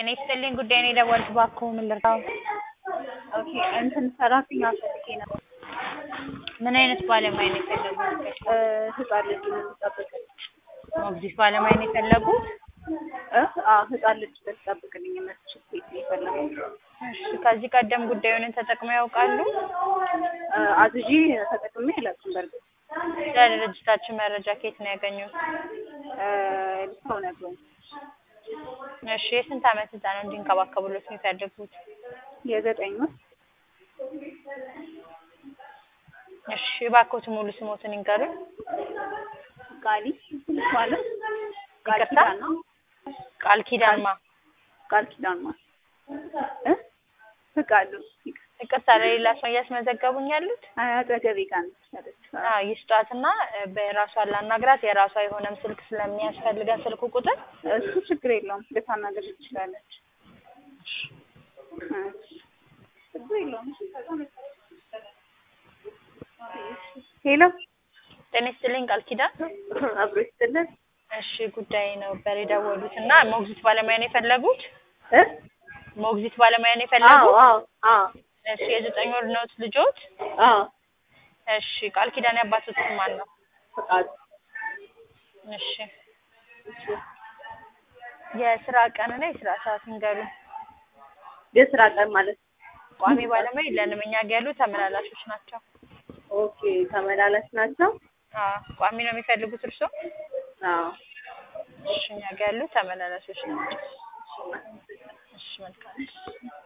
ጤና ይስጥልኝ ጉዳይ ነው የደወልኩት እባክዎ ምን ልርዳዎ? ኦኬ እንትን ሰራተኛ ፈልጌ ነበር። ምን አይነት ባለሙያ ነው የፈለጉት? እ ህጻን ልጅ የምትጠብቅልኝ ሞግዚት ባለሙያ ነው የፈለጉት? እ አዎ ህጻን ልጅ ልትጠብቅልኝ የምትችል ሴት ነው የፈለኩት። እሺ ከዚህ ቀደም ጉዳዩን ተጠቅመው ያውቃሉ? እ አዝዤ ተጠቅሜ አላውቅም በርግጥ ስለ ድርጅታችን መረጃ ከየት ነው ያገኙት? እ ሰው ነግሮኝ እሺ የስንት ዓመት ህጻን እንዲንከባከቡሎት ነው የሚፈልጉት? የዘጠኝ ወር እሺ እባክዎት ሙሉ ስሞትን ይንገሩኝ? ቃሊ ማለት ቃል ይቅርታ? ኪዳን ነው ቃል ኪዳን ማ ቃል ኪዳን ማለት እ ፍቃዱ ይቅርታ ለሌላ ሰው እያስመዘገቡኝ ያሉት? አጠገቤ ጋር ነች ያለችው። አዎ ይስጧትና እ በራሷን ላናግራት የራሷ የሆነም ስልክ ስለሚያስፈልገን ስልክ ቁጥር እሱ ችግር የለውም ልታናግር ትችላለች። እሺ ችግር የለውም። ሄሎ ጤና ይስጥልኝ ቃል ኪዳን አብሮ ይስጥልን እሺ ጉዳይ ነበር የደወሉት እና ሞግዚት ባለሙያ ነው የፈለጉት? እ ሞግዚት ባለሙያ ነው አዎ የፈለጉት? አዎ አዎ እሺ የዘጠኝ ወር ነዎት ልጆት? አዎ እሺ ቃል ኪዳን ያባቶት ስም ማን ነው? ፍቃዱ እሺ የስራ ቀንና የስራ ሰዓት ይንገሩኝ? የስራ ቀን ማለት ቋሚ ባለሙያ የለንም እኛ ጋ ያሉ ተመላላሾች ናቸው። ኦኬ ተመላላሽ ናቸው። አዎ ቋሚ ነው የሚፈልጉት እርስዎ? አዎ እሺ እኛ ጋ ያሉ ተመላላሾች ናቸው። እሺ መልካም